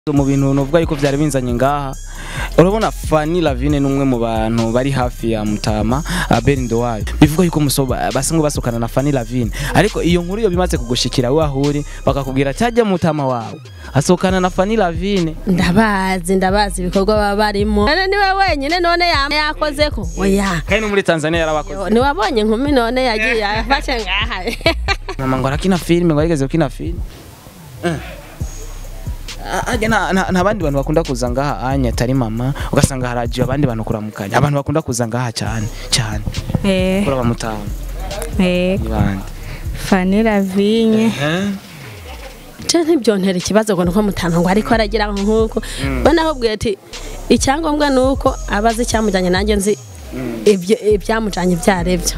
mu bintu nuvuga yuko byari binzanye ngaha urabona Fanny Lavine numwe mu bantu bari hafi ya Mutama Abelindo wayo bivuga yuko musoba basanzwe basukana na Fanny Lavine ariko iyo nkuru iyo bimaze kugushikira wahuri bakakubwira cyajya Mutama wawe asukana na Fanny Lavine ndabazi ndabazi ibikorwa baba barimo none niwe wenyine none yama yakoze ko oya kandi no muri Tanzania yarabakoze niwabonye inkumi none yagiye afashe ngaha mama ngo arakina filime ngo yigeze gukina filime Eh. Ah, ajya nta- nta nta bandi bantu bakunda kuza ngaha anya atari mama ugasanga haragiye abandi bantu kuramukanya abantu bakunda kuza ngaha cyane cyane Eh, kuri abamutama eh, ni bande Fanny Lavigne. je ntibyontera ikibazo ngo nuko mutama ngo ariko aragira nk'uko bana ahubwiye ati icyangombwa ni uko abazi icyamujyanye nanjye nzi ibyo ibyamujyanye ibyo ari byo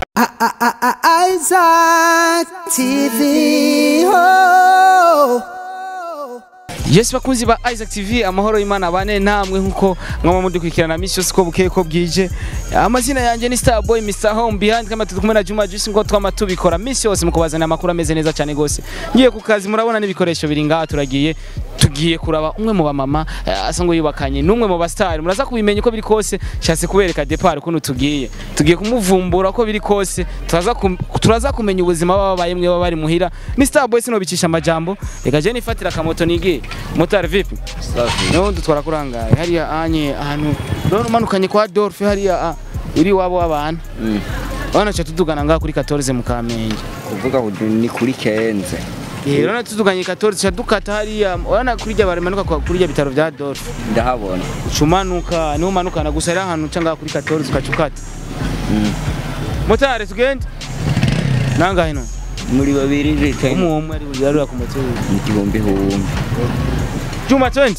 Isaac TV. Oh. Yes bakunzi ba Isaac TV amahoro y'Imana bane namwe nkuko mwama mudukurikirana misi yose ko bukeye ko bwije amazina yanjye ni Starboy Mr Home behind kama turi kumwe na Juma Juice ngo twama tubikora misi yose mukubazana amakuru ameze neza cyane gose ngiye ku kazi murabona n'ibikoresho biri ngaha turagiye tugiye kuraba umwe mu bamama eh, asa ngo yubakanye n'umwe mu bastar muraza kubimenya uko biri kose shatse kubereka depart ukuntu tugiye tugiye kumuvumbura uko biri kose turaza kum- turaza kumenya ubuzima baba babaye mwe baba bari muhira ni Starboy sino bicisha amajambo reka je nifatira akamoto nigiye motari vipi niho dutwara kurangaye hariya anye ahantu rero umanukanye kwa Adolphe hariya ah, uri wabo w'abantu bana cha tudugana ngaha kuri 14 mu Kamenge kuvuga ngo ni kuri kenze eh rero tuduganye 14 cha dukata hariya urana kuri jya barimanuka kwa- kuri jya bitaro bya Adolphe ndahabona ucumanuka niho umanukana gusa ari ahantu uca ngaha kuri 14 ukacukata motari tugende nangahe no muri babiri leta umwe umwe ari burya ku moto ni igihumbi humbi Juma 20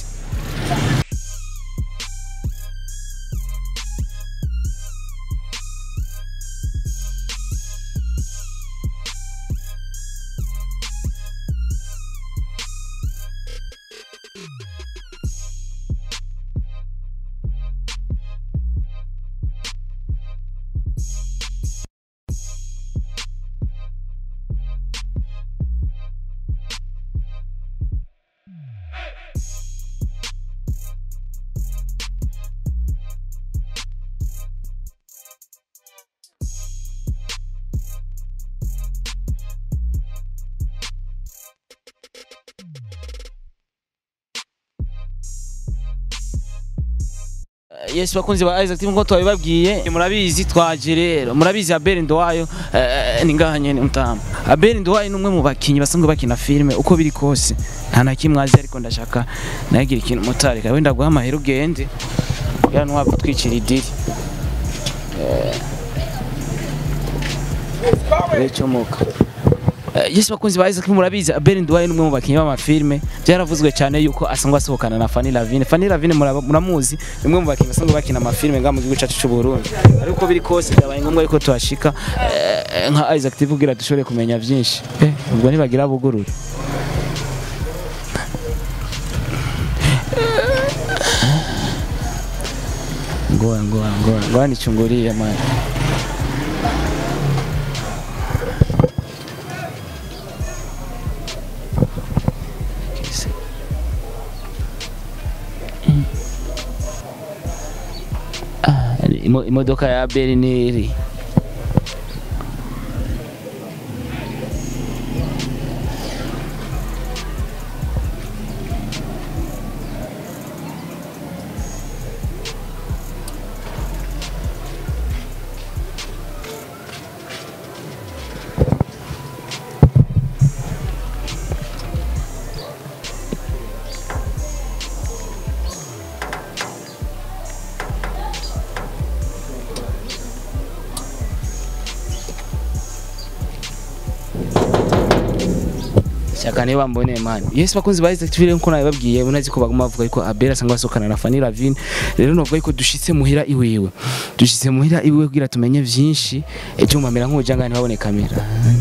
Yes bakunzi ba Isaac TV ngo twabibabwiye murabizi twaje rero murabizi Abel Ndowayo eh, ni ngaha nyene mutama Abel Ndowayo ni umwe mu bakinyi basanzwe bakina filime uko biri kose nta na kimwe azi ariko ndashaka nagira ikintu mutari kawe ndaguha amahera ugende ya ntwa gutwikira idiri eh Ecomoka Yes bakunzi ba Isaac murabizi Abel Ndowayo ni umwe mu bakinyi b'amafilme byaravuzwe cyane yuko asanzwe asohokana na Fanny Lavine Fanny Lavine muraba- muramuzi ni umwe mu bakinyi basanzwe bakina amafilme ngaha mu gihugu cyacu cy'u Burundi ariko biri kose byabaye ngombwa yuko tuhashika eh, nka Isaac TV kugira dushobore kumenya byinshi eh ubwo ntibagira bugurure ngoa ngoa ngoa ngoa nichungulie mwana Ah, imo- imodoka ya Abel niri Shaka niba mbone mani. Yes bakunzi ba Isaac TV nko nabibabwiye unazi ko baguma bavuga yuko Abel asanga asokana na Fanny Lavine. Rero novuga yuko dushitse muhira iwiwe. Dushitse muhira iwiwe kugira tumenye vyinshi. Ejo mumera nk'ujanga ntibabone kamera.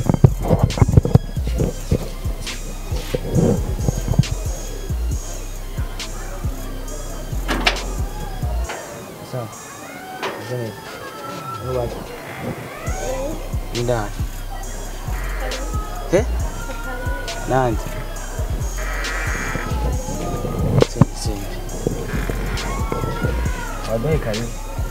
Sawa. Indani. Eh? Nandi. Waduhe karibu.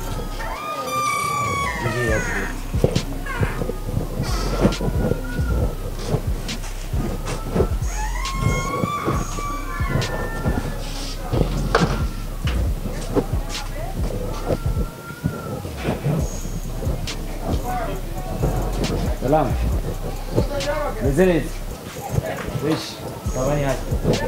Salam. Meze neza. Wish. Kabani hadi.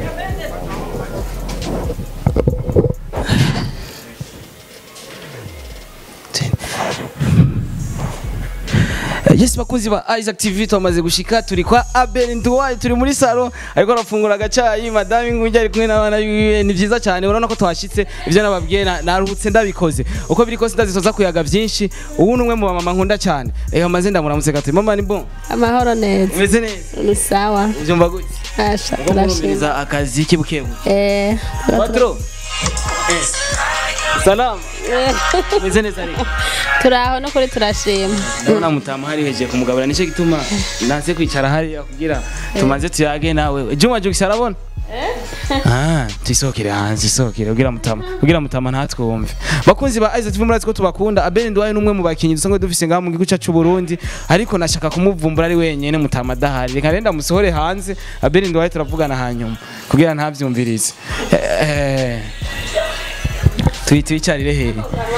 Yes bakunzi ba Isaac TV twamaze gushika turi kwa Abel Nduwaye turi muri salo ariko arafungura agacayi madame Ngungi ari kumwe n'abana biwe ni byiza cyane urabona ko twashitse ivyo nababwiye na- naruhutse ndabikoze uko biri kose ndazitoza kuyaga byinshi ubu numwe mu mama nkunda cyane reka maze ndamuramutse gato mama ni bon amahoro neza umeze neza ni sawa ubyumva gute asha ubwo turashima murumiriza akazi kibukebu eh Patro Eh. Salam umeze neza ariko turaho no kuri turashima ndabona mutama hari heje kumugabura nicyo gituma nanze kwicara hariya kugira tumaze tuyage nawe juma jugisa arabona Ah, tuyisohokere hanze isohokere kugira mutama kugira mutama ntatwumve bakunzi ba Isaac TV murazi ko tubakunda Abel Ndwaye numwe mu bakinyi dusanzwe dufise ngaha mu gihugu cyacu Burundi ariko nashaka kumuvumbura ari wenyene mutama adahari reka renda musohore hanze Abel Ndwaye turavugana hanyuma kugira ntavyumvirize Eh, eh. Tuyi tuyicarire hehe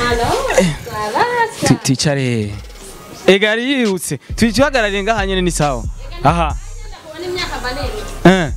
Tu- tuyicare hehe ega yari yirutse tuyihagarariye ngaha nyene ni sawa aha Eh.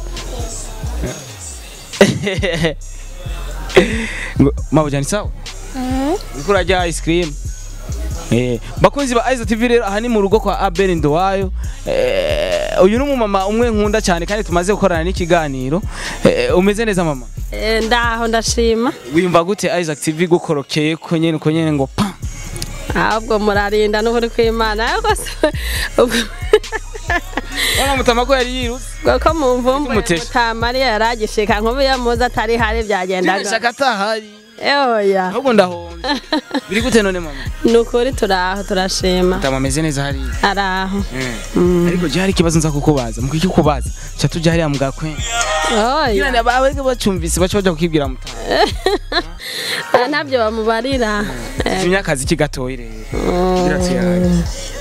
ngo mabuja ni sawa uriko urarya ice cream Eh, bakunzi ba Aiza TV rero aha ni mu rugo kwa Abel Ndowayo eh, uyu ni umumama umwe nkunda cyane kandi tumaze gukorana n'ikiganiro eh, umeze neza mama Eh, ndaho ndashima wiyumva gute Isaac TV gukorokeye ko nyene uko nyene ngo pa ahubwo murarinda n'ukuri kw'imana ariko se ubwo- Wana mutama ko yari yirutse ubwo ko mu mvumbu Kumutesha. mutamariya yaragishika nkubu iyo muzi atari hari byagendaga shaka atahari eoya ahubwo ndahombe biri gute none mama ni ukuri turaho turashima mutama ameze neza hariya araho ariko je hari ikibazo nza kukubaza mu kukikubaza cha tuja hariya mugakwe oya Kila abariko bacumvise baca baja kukibwira mutama Ah, ntabyo bamubarira Eh, imyakazi kigatoyi rero kugira tuyage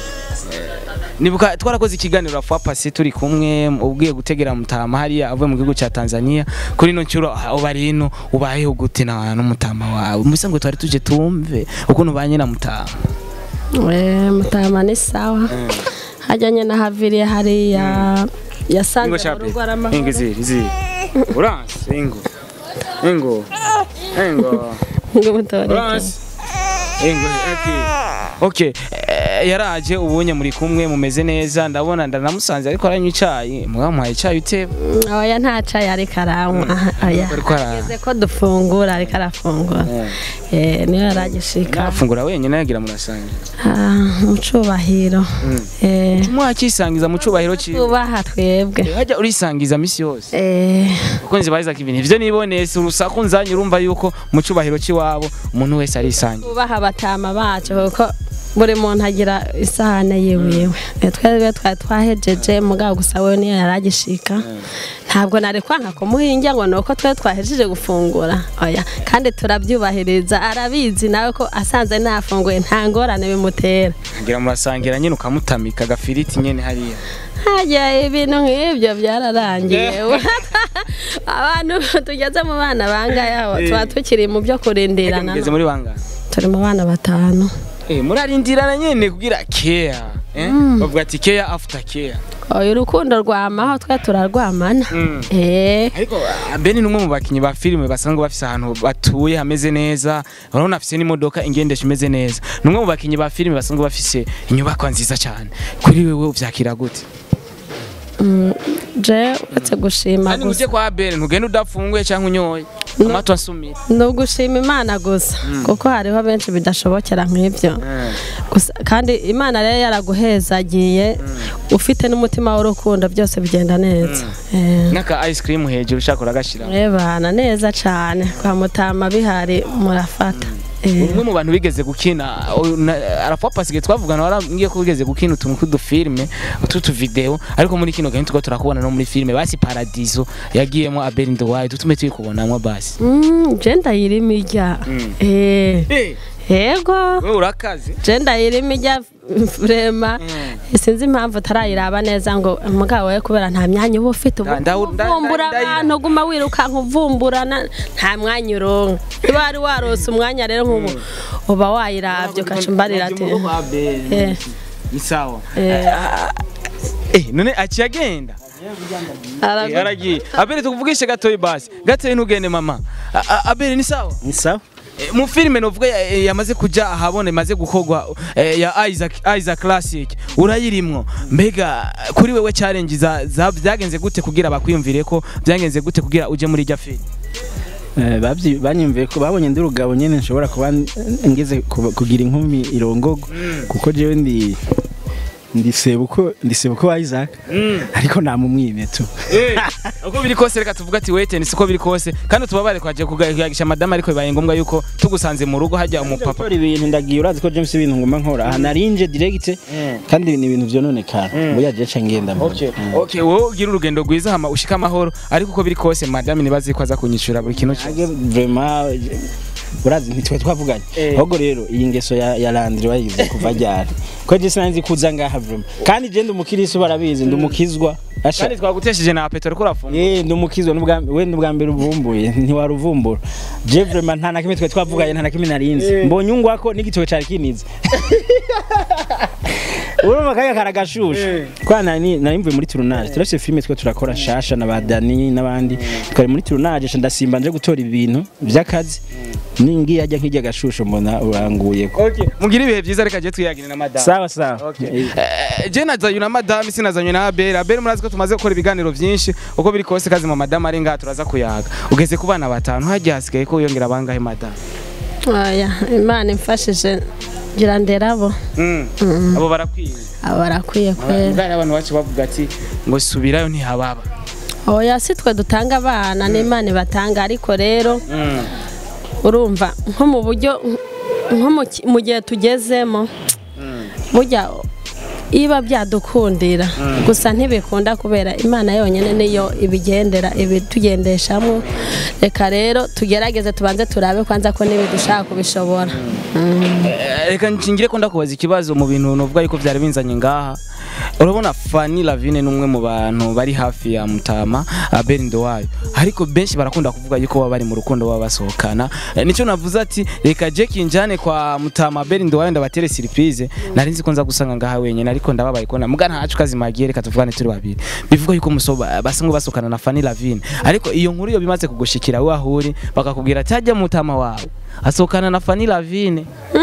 nibuka twarakoze ikiganiro afwa pasi turi kumwe ubwiye gutegera mutama hariya avuye mu gihugu cya Tanzania kuri ino ncuro ah, uba rino ubayeho gute na n'umutama wawe mbese ngo twari tuje tumve ukuntu ubanye na mutama eh, mutama ni sawa hajyanye na haviriye hariya ingo yasanze mu shape rugo ari ingo amahoro ziri ziri uranse ingo ingo ingo ngo mutoreke uranse ingo okay okay eh, yaraje ubunye muri kumwe mumeze neza ndabona ndanamusanze ariko aranywa icayi mwamuhaye icayi uteba Mm, oya nta cayi ariko aranywa oya Ariko ara- ageze ko dufungura ariko arafungura eh niyo yaragishika afungura wenyine yagira murasangira Ah, mu cubahiro eh mwakisangiza mu cubahiro ciwe tubaha twebwe hajya urisangiza misi yose eh bakunzi ba Isaac ibintu ivyo niboneye si urusaku nzanye urumva yuko mu cubahiro ciwabo umuntu wese arisangira tubaha abatama bacu kuko buri muntu agira isahane yiwiwe Eh, twebwe twari twahejeje mugabo gusa we niyo yaragishika ntabwo nari kwanka kumuhinja ngo nuko twe twahejeje gufungura oya kandi turabyubahiriza arabizi nawe ko asanze nafunguye nta ngorane bimutera ngira murasangira nyine ukamutamika agafiriti nyene hariya hajya ibintu nk'ibyo byararangiye abantu tugeze mu bana bangahe tuba tukiri mu byo kurindirana mugeze muri bangana turi mu bana batanu eh murarindirana nyene kugira care eh bavuga ati care after care oya urukundo rwamaho twe turarwamana Mm. eh ariko ah, Ben ni umwe mu bakinyi ba filime basanzwe bafise ahantu batuye hameze neza urabona afise n'imodoka ingendesha imeze neza ni umwe mu bakinyi ba filime basanzwe bafise inyubako nziza cyane kuri wewe uvyakira gute je uretse gushima kandi gusa uje kwa Ben ntugende udafunguye cyangwa unyoye amato asumira ni ugushima imana gusa kuko hariho benshi bidashobokera nk'ibyo gusa kandi imana rero yaraguhezagiye ufite n'umutima w'urukundo byose bigenda neza Eh. n'aka ice cream hejuru ushaka uragashira Ebana neza cyane kwa mutama bihari murafata Eh. umwe mu bantu bigeze gukina uyu na- arafuwa pasige twavugana warambwiye ko wigeze gukina utuntu tw'udufilme utu video ariko muri kino gahe tuko turakubona no muri filme basi paradiso yagiyemo Abel Nduwayo tutume tuyikubonamwo basi Mm, je ndayirimo ijya eh yego wewe urakaze je ndayirimo ijya vrema sinzi impamvu utarayiraba neza ngo mugabo we kubera nta myanya uba ufite ubu Nda- nda- nda- uvumbura nda- abantu uguma wirukanka uvumburana nta mwanya uronka niba wari warose umwanya rero nk'ubu uba wayiravye ukaca umbarira ati Eh. ni sawa Eh. eh none aciye agenda Aravuga- Eh, aragiye Abel tukuvugishe gatoyi basi gatoyi ntugende mama A- a- Abel ni sawa ni sawa Eh, mu filime novuga ya- eh, yamaze kuja ahabona imaze gukorwa eh, ya Isaac Isaac Classic urayirimwo mbega kuri wewe challenge za, za byagenze gute kugira bakwiyumvire ko byagenze gute kugira uje muri irya film Eh, babyi- banyumviye ko babonye ndi urugabo nyine nshobora kuba ngeze kuba- kugira inkumi irongogo kuko jewe ndi ndi sebuko ndi sebuko wa Isaac ariko nta mumwime tu Eh, uko biri kose reka tuvuga ati wete siko biri kose kandi tubabare kwaje kugagisha madama ariko bibaye ngombwa yuko tugusanze mu rugo hajya umupapa gukora ibintu ndagiye urazi ko James ibintu ngomba nkora aha narinje direct kandi ni ibintu vyononekara buya je ca ngenda mu Okay, okay, wowe ugira urugendo rwiza hama ushika amahoro ariko uko biri kose madame nibazi ko aza kunyishura buri kintu cyose Age vraiment urazi ntitwe twavuganye ahubwo rero iyi ngeso ya, ya Landry wayize kuva ryari ko je sinanzi kuza ngaha vraiment kandi je ndi umukirisi barabizi ndi umukizwa asha kandi twagutesheje na petero ko urafunga Eh ndi umukizwa n'ubwa we n'ubwa mbere uvumbuye ntiwaruvumbura je vraiment nta na kimwe twe twavuganye nta na kimwe narinzi mbonye ungwako n'igitoke cari kinize urumva kaya karagashusha kwa nani nari mvuye muri tournage turafise filime twe turakora shasha na badani n'abandi twari muri tournage sha ndasimba nje gutora ibintu vy'akazi ningi yajya nk'ijya gashusho mbona uranguye ko Okay, mugira ibihe byiza reka je twiyagire na madame sawa sawa Okay. Eh, Eh, je nazanye na madame sinazanye na Abel Abel murazi ko tumaze gukora ibiganiro byinshi uko biri kose kazi mu madame ari ngaha turaza kuyaga ugeze ku bana batanu hajya hasigaye ko yongera bangahe madame oya imana imfashije ngira nderabo mm. abo barakwiye aba barakwiye kwera ngari abantu bacu bavuga ati ngo subirayo ntihababa oya si twe dutanga abana n'imana ibatanga ariko rero mm. urumva nko mu buryo nko mu ki- mu gihe tugezemo burya iba byadukundira gusa ntibikunda kubera imana yonyine niyo ibigendera ibitugendeshamo reka rero tugerageze tubanze turabe kwanza ko nibidushaka kubishobora Mm. Eh, reka nshingire ko ndakubaza ikibazo mu bintu nuvuga yuko byari binzanye ngaha urabona Fanny Lavine ni umwe mu bantu bari hafi ya Mutama Abel Ndowayo ariko benshi barakunda kuvuga yuko baba bari mu rukundo baba basohokana Eh, nico navuze ati reka Jack njane kwa Mutama Abel Ndowayo ndabatere surprise nari nzi ko nza gusanga ngaha wenyine ariko ndababaye ko na muga ntacu kazimagiye reka tuvugane turi babiri bivuga yuko musoba basanzwe basokana na Fanny Lavine ariko iyo nkuru yo bimaze kugushikira we ahuri bakakubwira ati hajya Mutama wawe asohokana na Fanny Lavine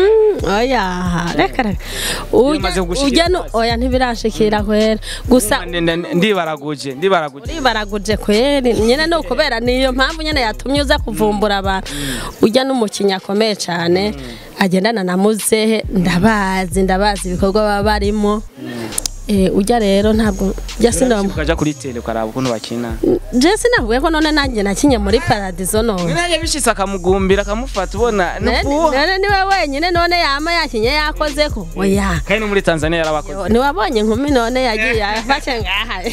oya reka reka Bimaze ujya kugushikira ujya no hasi. oya ntibirashikira kwera gusa ndibaraguje ndibaraguje uri baraguje kweri nyine ni ukubera niyo mpamvu nyine yatumye uza kuvumbura abantu ujya n'umukinnyi akomeye cyane agendana na muzehe ndabazi ndabazi ibikorwa baba barimo Eh, ujya rero ntabwo jya sinamu ukaja kuri tele ukaraba ukuntu bakina je sinavuye ko none nanjye nakinye muri paradizo none nanjye bishitse akamugumbira akamufata ubona none none niwe wenyine none yama yakinye yakoze ko oya kandi no muri tanzania yarabakoze niwabonye inkumi none yagiye yafashe ngaha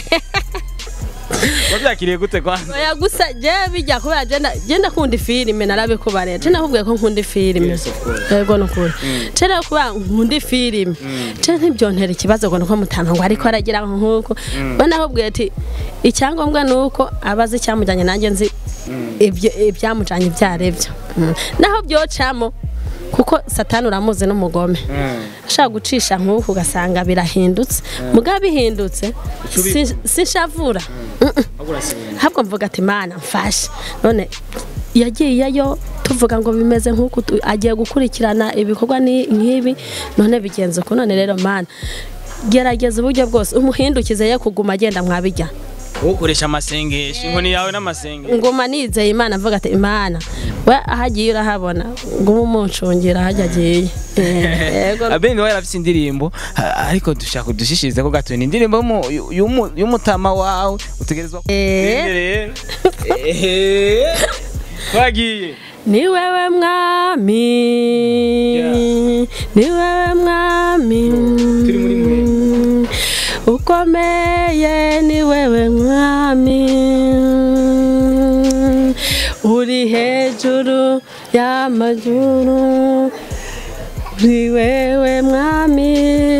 wabyakiriye gute kwanza oya gusa je bijya kubera je nda- je ndakunda ifilime narabikubarira je nakubwiye ko nkunda ifilime Yes, of course. yego nukuri je rero kuba nkunda ifilime je ntibyontera ikibazo ngo nuko mutama ngo ariko aragira nkuko we nakubwiye ati icyangombwa ni uko abazi icyamujyanye nanjye nzi ibyo ibyamujyanye ibyo aribyo Mm. naho byocamo kuko satani uramuzi n'umugome ashaka gucisha nk'uku ugasanga birahindutse mugabo bihindutse si- sinshavura Mm-mm. ahubwo mvuga ati mana mfashe none yagiyeyo tuvuga ngo bimeze nk'uku tu- agiye gukurikirana ibikorwa ni- nk'ibi none bigenze uku none rero mana gerageza uburyo bwose umuhindukize ye kuguma agenda mwabijya ukoresha amasengesho inkoni yawe n'amasengesho nguma nizeye imana mvuga ati imana we aho agiye urahabona nguma umuncungira ahajya agiye Eh, yego abeni wawe yarafise indirimbo ha- ariko dushaka kudushishiriza ko gato ni indirimbo y'umu- y'umu- y'umutama wawe utegerezwa Eh. kuririmbira rero. Eh. twagiye ni wewe mwami ni wewe mwami turi muri mwe. ukomeye ni wewe mwami uri hejuru y'amajuru uri wewe mwami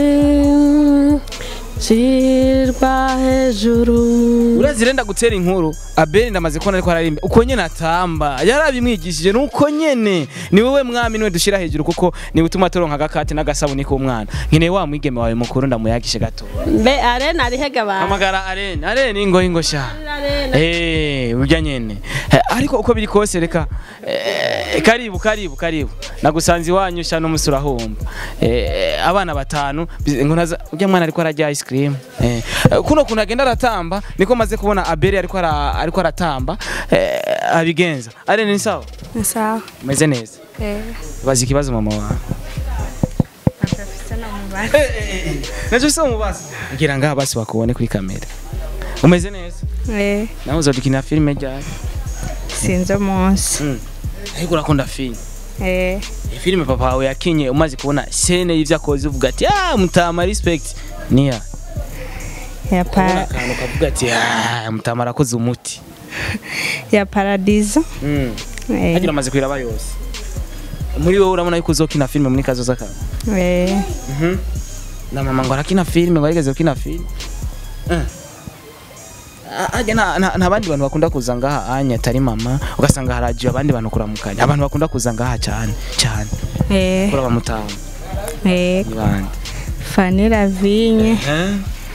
shirwa hejuru urazi renda gutera inkuru abeli ndamaze kubona ariko ararimba uko nyene atamba yarabimwigishije nuko nyene ni wowe mwami niwe dushira hejuru kuko niwe utuma turonka agakate n'agasabuni k'umwana nkeneye wa mwigeme wawe mukuru ndamuyagishe gato mbe arena arihega abantu hamagara arene arene ingo ingo sha Arena. Eh, burya nyene Eh, ariko uko biri kose reka eh, karibu karibu karibu nagusanze iwanyu sha n'umusura humba eh, abana batanu biz- ngo naza urya mwana ariko ararya ice cream eh, kuno kuntu agenda aratamba niko maze kubona abeli ariko ara, ariko aratamba eh, abigenza arene ni sawa Ni sawa. umeze neza Eh. bazi ikibazo mama wawe Atafise no mubaza. nacyo se umubaza ngira ngaha basi bakubone kuri kamera umeze neza Eh. nawe uzodukinira filime ryari Sinzi umunsi. Mm. ariko urakunda filime Eh. filime papa wawe yakinye umaze kubona sene y'ivyo akoze uvuga ati ah mutama respect niya Ya ubona para akantu kavuga ati ah mutama arakoze umuti ya paradizo. mm. Eh. hagira amaze kwiraba yose muri wowe urabona yuko uzokina filime muri kazoza kawe Eh. Mhm. na mama ngo arakina filime ngo arigeze gukina filime Eh. Ah, harya nta- nta nta bandi bantu bakunda kuza ngaha anya atari mama ugasanga haragiye abandi bantu kuramukanya abantu bakunda kuza ngaha cyane cyane Eh. kuri abamutama Eh. ni bande Fanny Lavigne. Eh?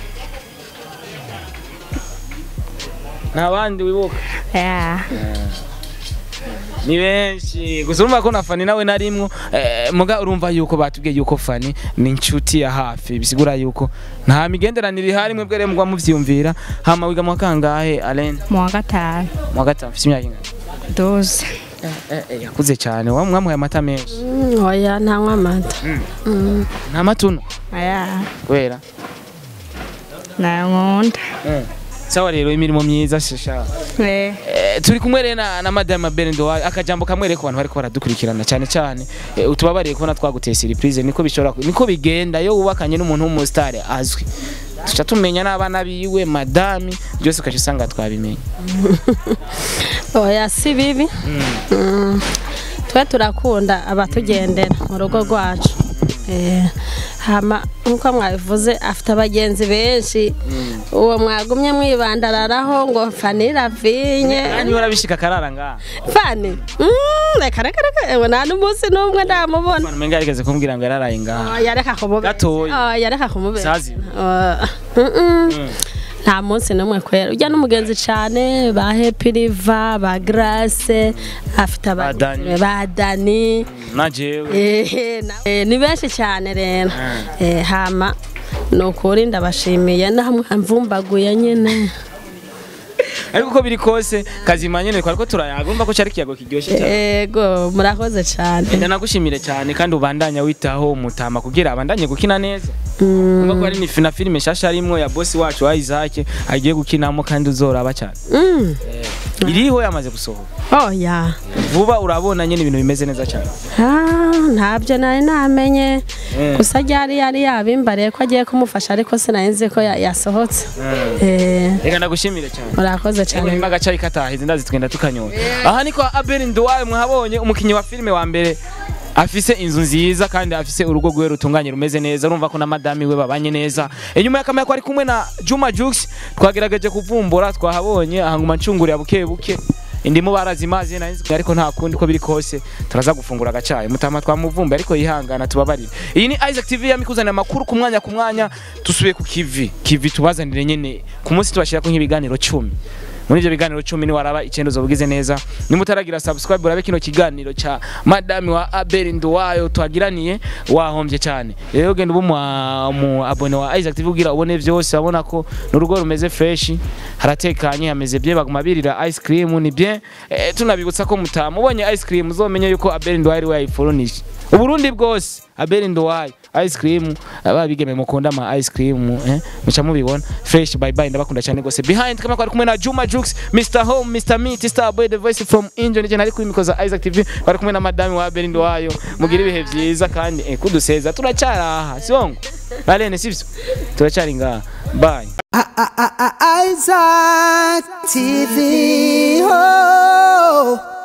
nta bandi wibuka Ya. ni benshi gusa urumva ko na fani nawe narimwo eh, muga urumva yuko batubwiye yuko fani ni inshuti ya hafi bisigura yuko nta migenderanire ihari mwebwe rero mugwa muvyumvira hama wiga mu kangahe Alain Mu wa gatanu. mu wa gatanu mfise imyaka ingana Doze. eh, eh, yakuze cyane wa mwamuhaye amata menshi Mm, oya ntanywa amata Mm. nta matuno Aya. kubera Nankunda. eh. sawa rero imirimo myiza shasha Eh. Eh, turi kumwe rero na, na madame Berendo akajambo kamwe rero ku bantu bariko baradukurikirana cyane cyane eh, utubabariye kubona twaguteye surprise niko bishobora ku- niko bigenda yo wubakanye n'umuntu w'umusitari azwi tuca tumenya n'abana biwe madame byose ukaca usanga twabimenye oya si bibi Mm. twe turakunda abatugendera mu rugo rwacu Eh, hama nk'uko mwabivuze afite abagenzi benshi uwo mwagumye mwibandararaho ngo fani ravinye kandi urabishika akarara ngaha fani Mm, reka reka reka ewe nta n'umunsi n'umwe ndamubona abantu menga yarigeze kumbwira ngo yararaye ngaha Oh, yareka kumubera Gatoya. Oh, yareka kumubera Sazi. Oh, mm, mm. nta munsi n'umwe kwera ujya n'umugenzi cyane ba happy river ba grace afite Ba Dani. abagenzi ba dani na jewe Eh, na- eh, ni benshi cyane rero Eh, hama ni ukuri ndabashimiye namwamvumbaguye nyine ariko uko biri kose kazima nyene twariko turayaga urumva ko cari ikiyago kiryoshye cyane yego murakoze cyane Enda nagushimire cyane kandi ubandanya witaho umutama kugira abandanye gukina neza Umva ko hari ni na filime shasha arimwo ya boss wacu wa Isaac agiye gukinamo kandi uzoraba cyane Mm. iriho yamaze gusohoka oya vuba urabona nyine ibintu bimeze neza cyane Ah, ntabyo nari namenye Mm. gusa ryari yari yabimbariye ko agiye kumufasha ariko sinari nzi ko ya- yasohotse Eh, reka ndagushimire cyane murakoze Ego cyane nimba agacayi katahize ndazi tugenda tukanyura aha niko Abel Nduwaye mwahabonye umukinnyi wa filime wa mbere afise inzu nziza kandi afise urugo rwe rutunganye rumeze neza urumva ko na madami we babanye neza inyuma y'akamera ko ari kumwe na Juma Jux twagerageje kuvumbura twahabonye ahanguma ncungurira buke buke indimu barazimaze nari nzi ariko nta kundi ko biri kose turaza gufungura agacayi mutama twamuvumbe ariko yihangana tubabarire iyi ni Isaac TV yamikuzanira amakuru ku mwanya ku mwanya tusubiye ku kivi kivi tubazanire nyene ku munsi tubashirako nk'ibiganiro cumi muri ibyo biganiro cumi niwaraba icyenda uzobugize neza nimutaragira subscribe urabe kino kiganiro ca madame wa Abel Nduwayo twagiraniye wahombye cyane rero genda ubu mu abone wa Isaac TV ugira ubone vyose abona ko n'urugo rumeze fresh haratekanye hameze bye baguma birira ice cream ni bien eh, tunabibutsa ko mutama ubonye ice cream uzomenye yuko Abel Nduwayo ari we yayifurunije uburundi bwose Abel Nduwayo ice cream ababigeme mukunda ama ice cream eh muca mubibona fresh bye bye ndabakunda cyane gose behind kama ko ari kumwe na Juma Jux Jux Mr Home Mr Meat Star Boy the voice from Injo nije nari kuri mikoza Isaac TV bari kumwe na madame wa Berindo wayo mugira ibihe byiza kandi eh, kuduseza turacyari aha sibongo Alene sivyo turacyari ngaha bye Isaac TV. Oh.